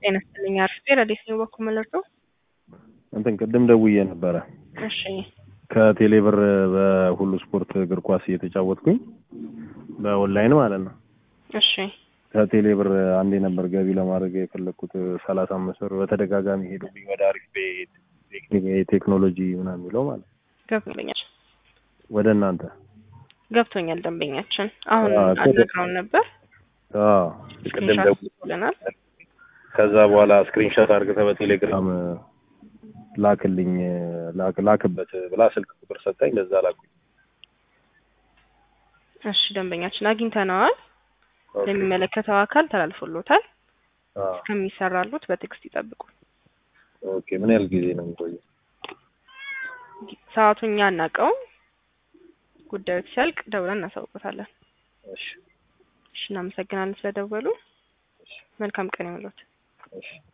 ጤና ይስጥልኝ። አርፍቴ ረዴት ነው በኩል መለርቶ እንትን ቅድም ደውዬ ነበረ እሺ ከቴሌብር በሁሉ ስፖርት እግር ኳስ እየተጫወትኩኝ በኦንላይን ማለት ነው። እሺ ከቴሌብር አንዴ ነበር ገቢ ለማድረግ የፈለግኩት ሰላሳ አምስት ብር በተደጋጋሚ ሄዱብኝ ወደ አሪፍ ቴክኒክ ቴክኖሎጂ ምናምን የሚለው ማለት ነው ገብቶኛል ወደ እናንተ ገብቶኛል። ደንበኛችን አሁን አዎ፣ አልነግረውን ነበር አዎ ቅድም ደውዬ ብለናል። ከዛ በኋላ ስክሪንሾት አድርገህ በቴሌግራም ላክልኝ ላክ ላክበት ብላ ስልክ ቁጥር ሰጠኝ። ለዛ ላኩኝ። እሺ ደንበኛችን አግኝተነዋል። ኦኬ። ለሚመለከተው አካል ተላልፎሎታል። አዎ። እስከሚሰራሉት በቴክስት ይጠብቁ። ኦኬ። ምን ያህል ጊዜ ነው የሚቆየው? ሰዓቱን እኛ አናውቀውም። ጉዳዮች ሲያልቅ ደውለን እናሳውቆታለን። እሺ፣ እሺ እናመሰግናለን ስለደወሉ። መልካም ቀን ይሁንልዎት። እሺ።